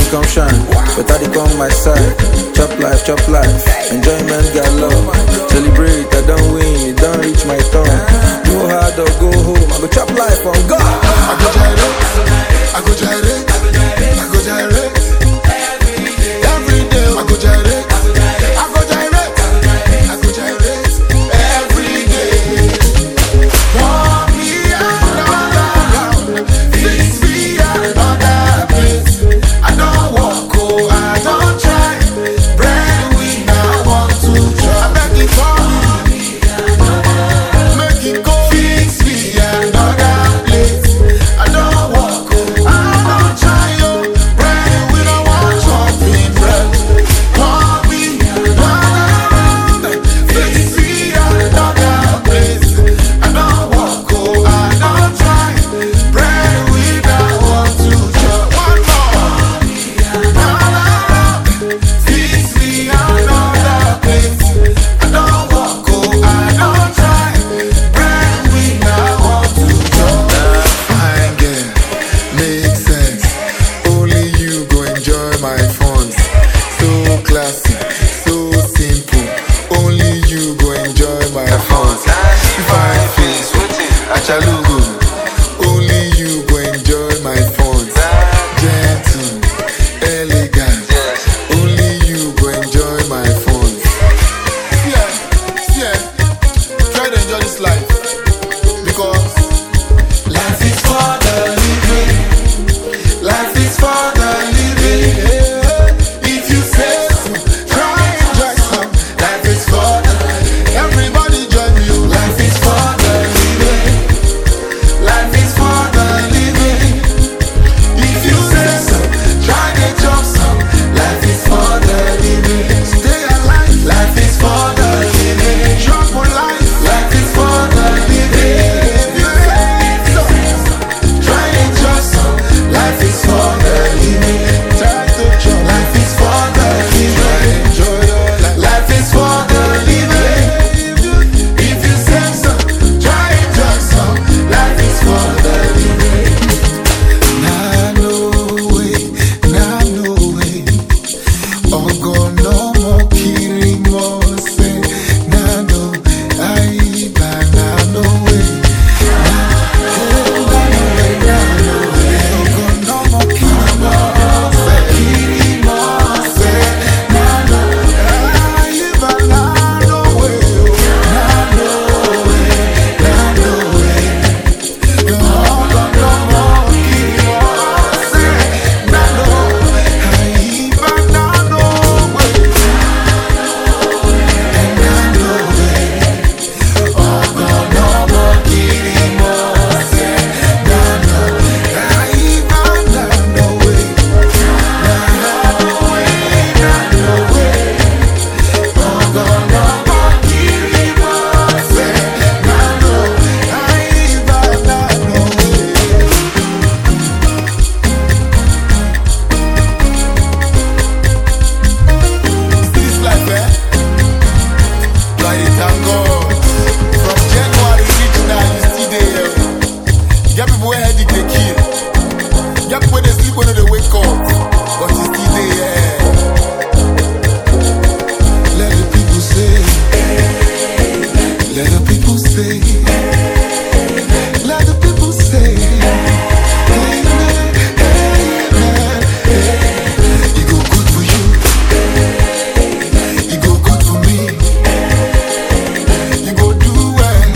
come shine. Better they come my side. Chop life, chop life. Enjoyment got love. Celebrate, I don't win, it don't reach my turn. Go hard or go home. I go chop life on God. I go gyrate, I go gyrate, I go gyrate. Every day I go gyrate, I go gyrate, I go gyrate. Every day. Pour me another round, fix me another place. I don't walk, oh, I don't try. Bread we now want to try. I beg you for me. Make it go fix me another place. I don't walk, oh, I don't try, oh. Bread we don't want chopping bread. Pour me another fix me another place. I don't walk, oh, I don't try. Bread we don't want to chop. One more. Fix me another place. I don't walk, oh, I don't try. Brand we now want to jump. Fine girl, makes sense. Only you go enjoy my funds. So classy, so simple. Only you go enjoy my funds. Fine face, achalugo. Only you go enjoy my funds. Gentle, elegant. Only you go enjoy my funds. Yeah, yeah. Try to enjoy this life because life is for the living. Life is for the living. If you say so, try enjoy some. Life is for the everybody join me. oh. Life is for the living. Life is for the living. If you say so, try to jump some. Life is for the living. Stay alive. Life is for the living. Jump on life. Life is for the living. If you say so, try to jump some. Life is for the living. Try to jump. Life is for the living. Enjoy your life. Life is for the living. If you say so, try to jump some. Life is for the living. Nah, no way, nah, no way. Ọgọ̀nà mọ kiri mọ ṣe, nah, no, àyíká, nah, no way. Nah, no way, nah, no way. Ọgọ̀nà mọ kiri mọ ṣe, kiri mọ ṣe, nah, no, àyíká, nah, no way, oh. Nah, no way, nah, no way. Ọgọ̀nà mọ kiri mọ ṣe, nah, no, àyíká, nah, no way. This life, eh? Like it thank God. From January reach now, you still there. Get people where headache they kill. Get people where they sleep when they wake up, but you still there. Let the people say. Let the people say. Let the people say. Amen. Amen. It go good for you. It go good for me. You go do well.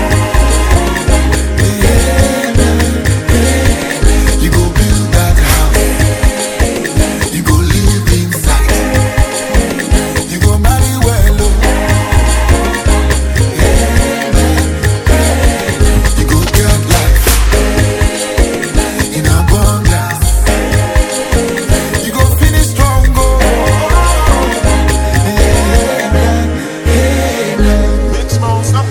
You go build that house. You go live inside. You go marry well. oh. You go get life in abundance. You go finish strong. Oh. Big small stuff.